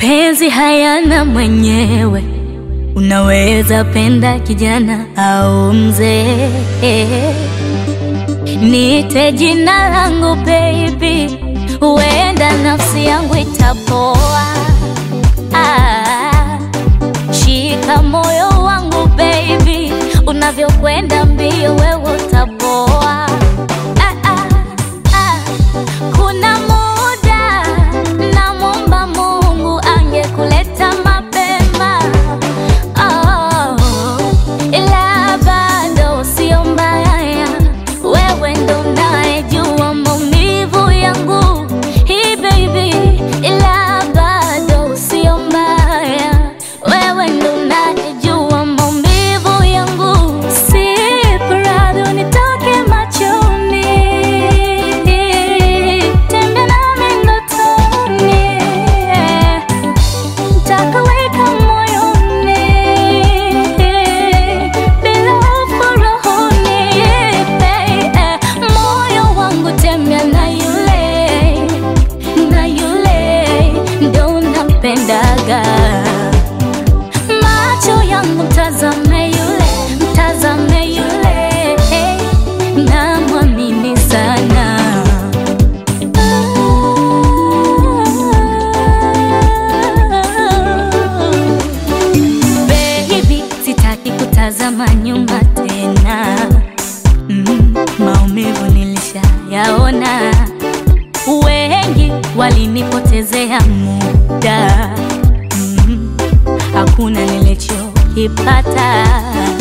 Mapenzi hayana mwenyewe, unaweza penda kijana au mzee. Niite jina langu baby, huenda nafsi yangu itapoa. Ah, shika moyo wangu baby, unavyokwenda mbio wewe utapoa. Ah, ah, ah. Kuna muda namwomba Mungu angekuleta mapema, oh, ila bado sio mbaya, wewe ndo unayejua maumivu yangu hii baby, ila bado sio mbaya, wewe ndo unayejua maumivu yangu, si prado nitoke machoni, tembea nami ndotoni Takaweka moyoni bila hofu rohoni, eh, moyo wangu tembea na yule na yule ndo nampendaga, macho yangu mtazame yule mtazame yule, namwamini sana Baby, sitaki kutazama nyuma tena. Mm, maumivu nilishayaona, wengi walinipotezea muda. Mm, hakuna nilichokipata.